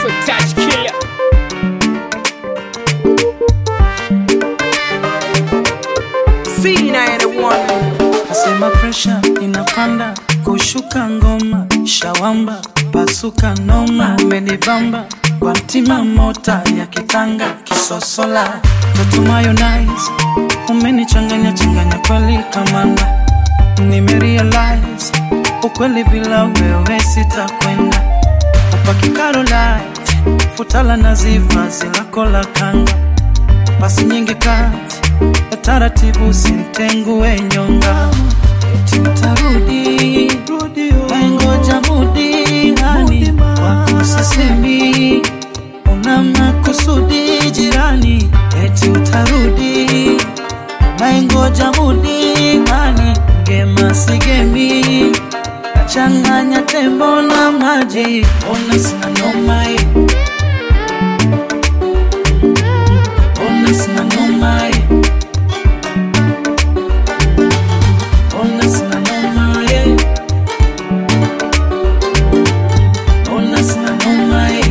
naitwa Touch Killer. Nasema presha inapanda kushuka ngoma shawamba pasuka noma umenibamba kwa mtima mota ya kitanga kisosola toto mayonnaise umenichanganya changanya kweli kamanda nimerealize ukweli bila wewe sitakwenda upaki Caroline futala naziva zilako la kanga pasi nyingi kati ya taratibu simtengue nyonga eti utarudi waingoja mudi hani wako sisemi una makusudi jirani eti utarudi waingoja mudi hani ngema sigemi nachanganya tembo na maji ona sina noma eh. Ona sina noma eh. Ona sina noma eh. Ona sina noma eh.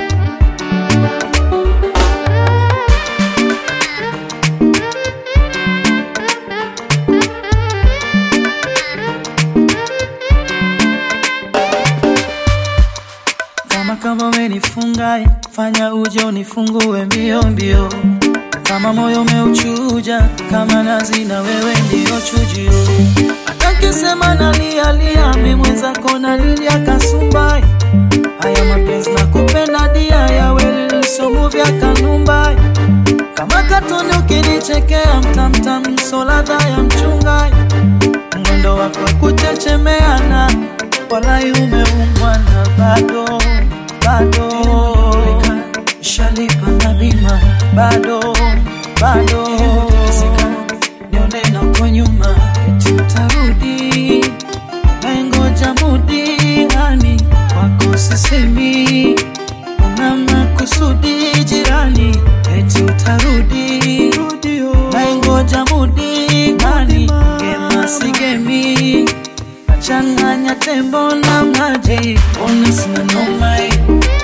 kama kama umenifunga fanya uje unifungue mbio mbio kama moyo umeuchuja kama nazi na wewe ndio chujio hata kisema nalialia mi mwenzako nalilia kasumbai haya mapenzi na kupenda dia ya weli lisomu vya kanumbai kama katuni ukinichekea mtamtam soladha ya mchungai mwendo wako kuchechemeana walai umeumbwa na bado bado shalipa na bima bado bado nione na uko nyuma eti utarudi naingoja mudi hani wako sisemi una makusudi jirani eti utarudi naingoja mudi hani gema sigemi changanya tembo na maji ona sina noma eh.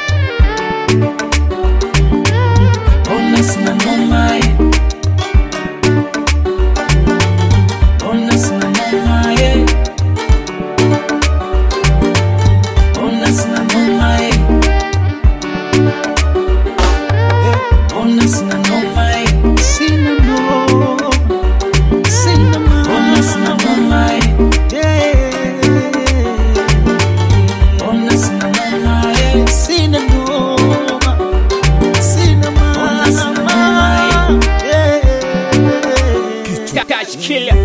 ona sina noma eh. ona sina noma eh. ona sina noma eh. ona sina noma eh. sina no sina ma ona sina noma eh. Ona sina noma eh. sina noma sina ma Ona sina noma yeah. Touch Killer.